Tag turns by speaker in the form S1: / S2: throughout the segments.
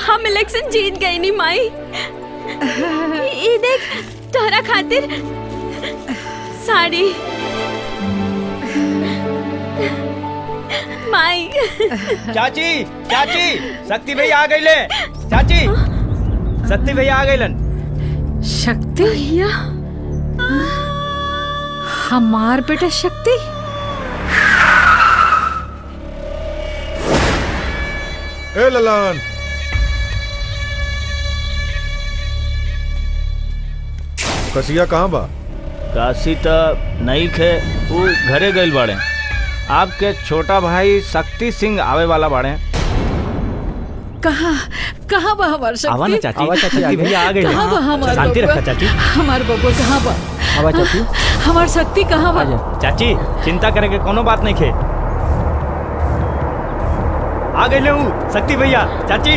S1: हम इलेक्शन जीत गए नी माई ये देख तोहरा खातिर साड़ी माई
S2: चाची चाची शक्ति भैया आ गईले चाची शक्ति भैया आ गईलन
S3: शक्ति
S1: भैया
S3: हमार बेटा शक्ति
S4: ए ललन कसिया कहाँ बा
S2: काशी त नहीं खे वो घरे गइल बाड़े आपके छोटा भाई शक्ति सिंह आवे वाला बाड़े
S3: कहाँ कहाँ बा हमार शक्ति
S2: आवा ना चाची आवा चाची शक्ति भैया आ गए
S3: कहाँ बा हमार
S2: शांति
S3: बबुआ?
S2: रखा चाची
S3: हमार बबुआ कहाँ बा
S2: आवा चाची
S3: हमार शक्ति कहाँ बा
S2: चाची चिंता करे के कोनो बात नहीं खे आ गए हूँ शक्ति भैया चाची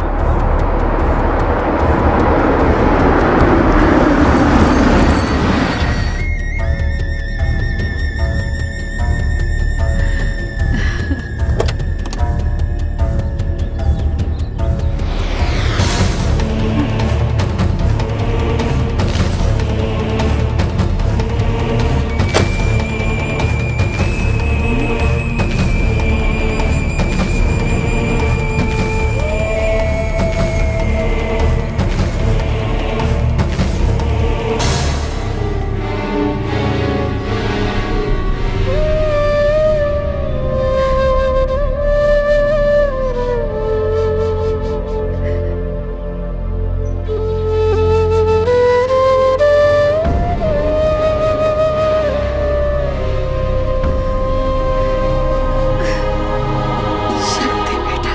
S3: शक्ति बेटा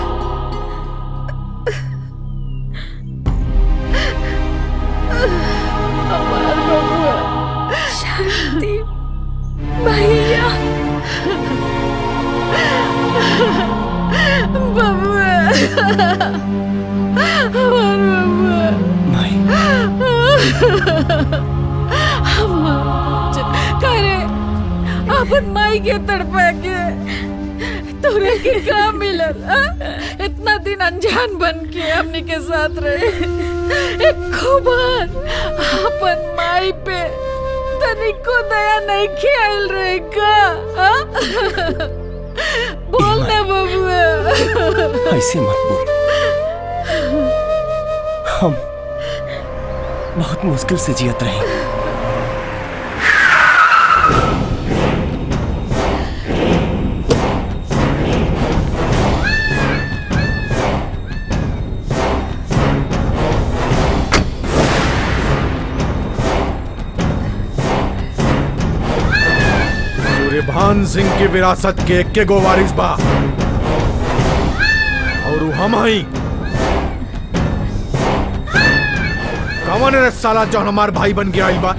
S3: हमार बबुआ
S1: शक्ति भैया
S3: बबुआ हमार बबुआ हमार करे अपन माई के तड़पा के तोरे के का मिलल आ? इतना दिन अनजान बन के हमनी के साथ रहे एक खुबान अपन माई पे तनिको दया नहीं ख्याल रहे का आ? बोल ना बबुआ
S5: ऐसे मत बोल हम बहुत मुश्किल से जियत रहे
S4: सूर्यभान सिंह की विरासत के एक के गो वारिस बा और उ हम हई कौन रे साला जो हमार भाई बन के आइल बा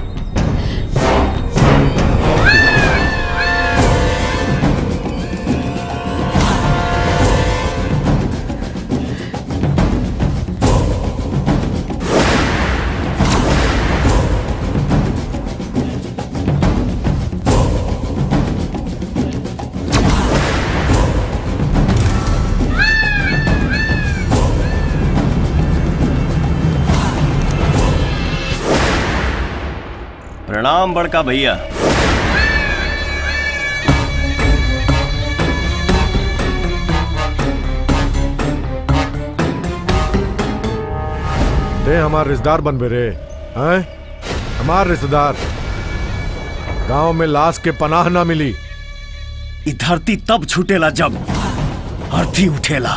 S5: प्रणाम बड़का भैया
S4: ते हमार रिश्तेदार बन रे हैं हमार रिश्तेदार गांव में लाश के पनाह ना मिली
S5: ई धरती तब छूटेला जब अर्थी उठेला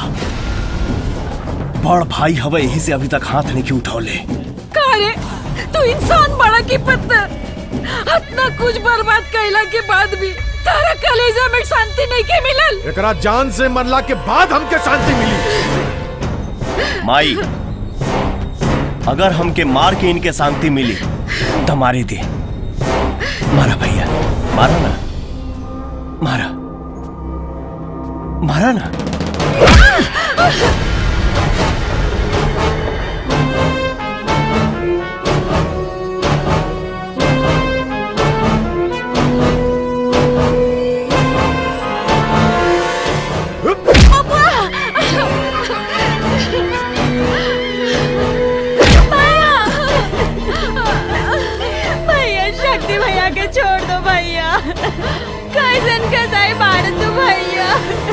S5: बड़ भाई हवे यही से अभी तक हाथ नहीं की उठौले
S3: का रे तू इंसान बड़ा की पत्थर इतना कुछ बर्बाद कैला के बाद भी तारा कलेजा में शांति नहीं के मिलल
S4: एकरा जान से मरला के बाद हमके शांति मिली
S5: माई अगर हमके मार के इनके शांति मिली तो मारे दे मारा भैया मारा ना मारा मारा ना
S1: कैसन कसाई मार तू भैया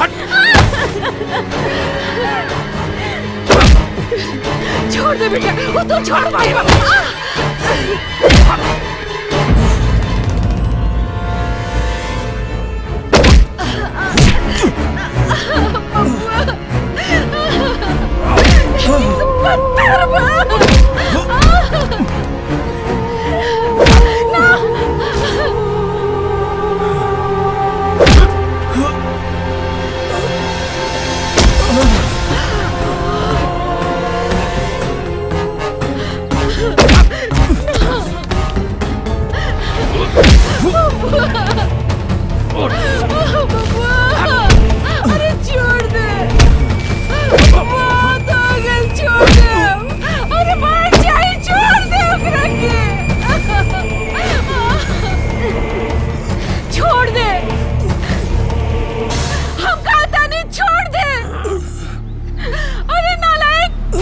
S3: छोड़ दे बेटा वो तो छोड़ भाई अरे छोड़ दे बहुत हो गए छोड़ दे अरे मार जाए छोड़ दे ओकरा के छोड़ दे हम कहता नहीं छोड़ दे अरे नालायक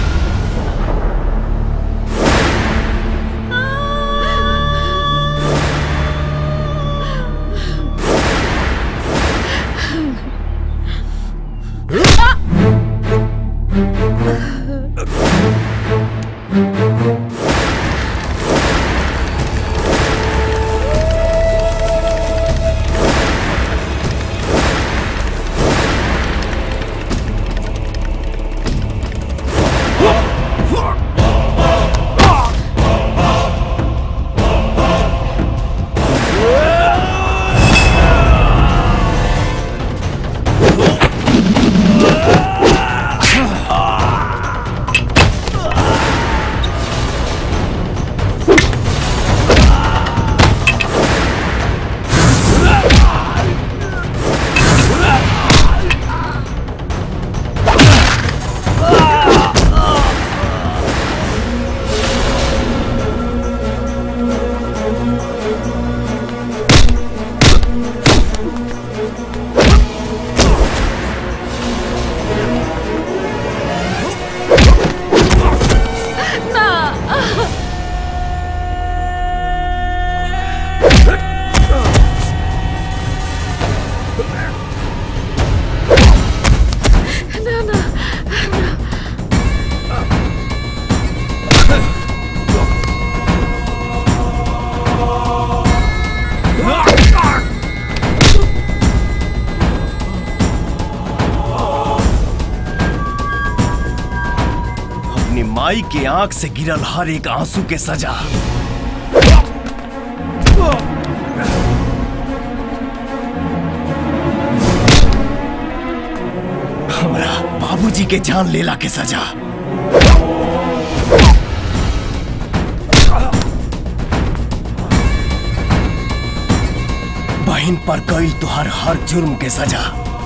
S5: अपनी माई के आंख से गिरल हर एक आंसू के सजा हमरा बाबूजी के जान लेला के सजा बहन पर कई तुहार हर जुर्म के सजा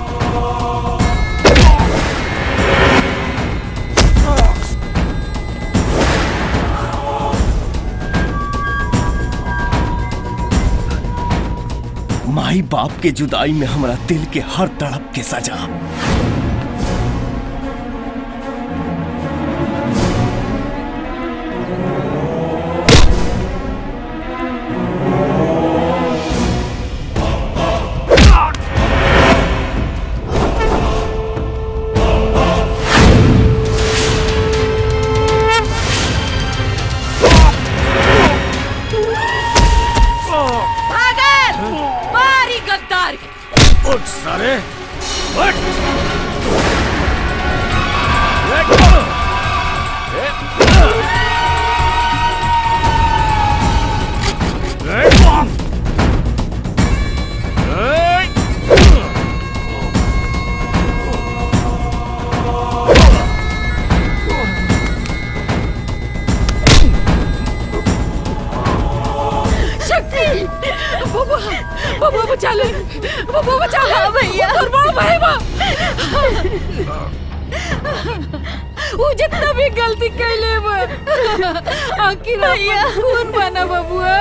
S5: माई बाप के जुदाई में हमरा दिल के हर तड़प के सजा
S3: भागल मारी गद्दार
S2: उठ सारे उठ
S3: शक्ति बाबा बाबा बचा ले बाबा बचा ले भैया कुर्बान भाई बा वो जितना भी गलती कैले बा आखिर भैया कौन बना बबुआ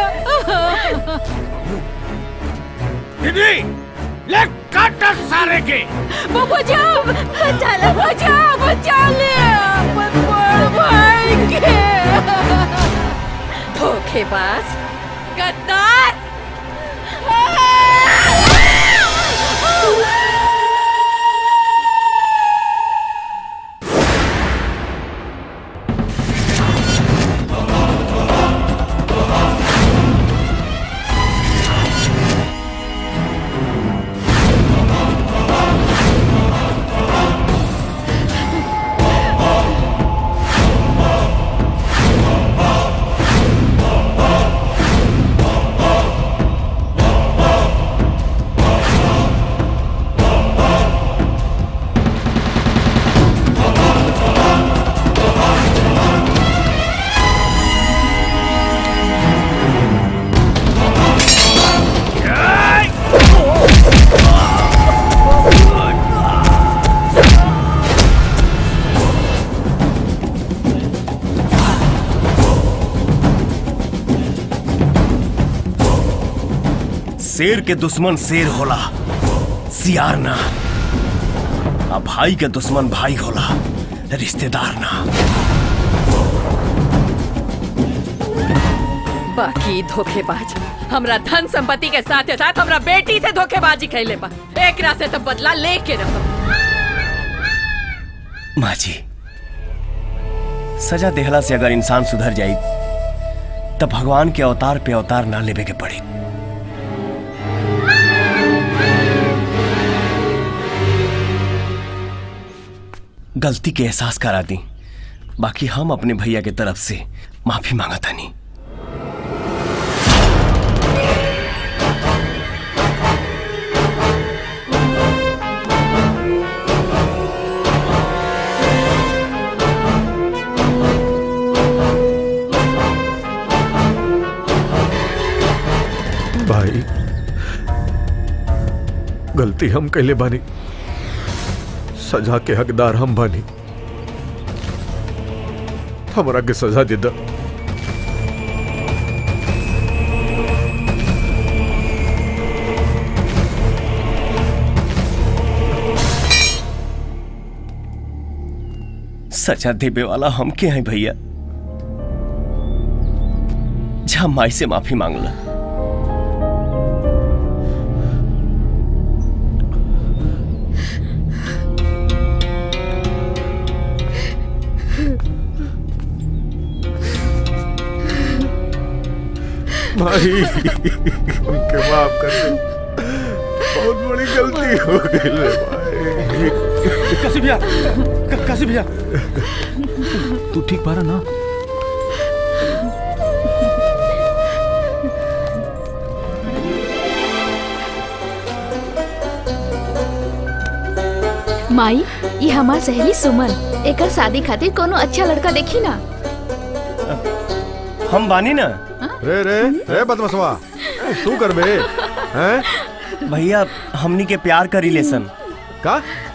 S2: दीदी ले काट सारे के
S3: बाबा जा बचा ले बचा बचा ले अपन बड़ भाई के धोखेबाज गद्दार
S5: शेर के दुश्मन शेर होला सियार ना आ भाई के दुश्मन भाई होला रिश्तेदार ना
S3: बाकी धोखेबाज हमरा धन संपत्ति के साथ साथ हमरा बेटी से धोखेबाजी कैले बा एकरा से तो बदला लेके रहो
S5: माँ जी सजा देहला से अगर इंसान सुधर जाई तब भगवान के अवतार पे अवतार ना लेवे के पड़ी गलती के एहसास करा दी बाकी हम अपने भैया के तरफ से माफी मांगा था नहीं
S4: भाई गलती हम कैले बानी सजा के हकदार हम बानी हमरा के सजा दे दा
S5: सजा देवे वाला हम के हैं भैया जा माई से माफी मांगला
S4: भाई हमके माफ कर दे बहुत बड़ी गलती हो गई रे भाई
S2: काशी भैया का- काशी भैया तू ठीक पा रहा ना
S6: माई ये हमार सहेली सुमन एकर शादी खातिर कोनो अच्छा लड़का देखी ना
S5: हम बानी ना
S4: रे रे रे बदमसवा तू कर बे हैं
S5: भैया हमनी के प्यार का रिलेशन
S4: का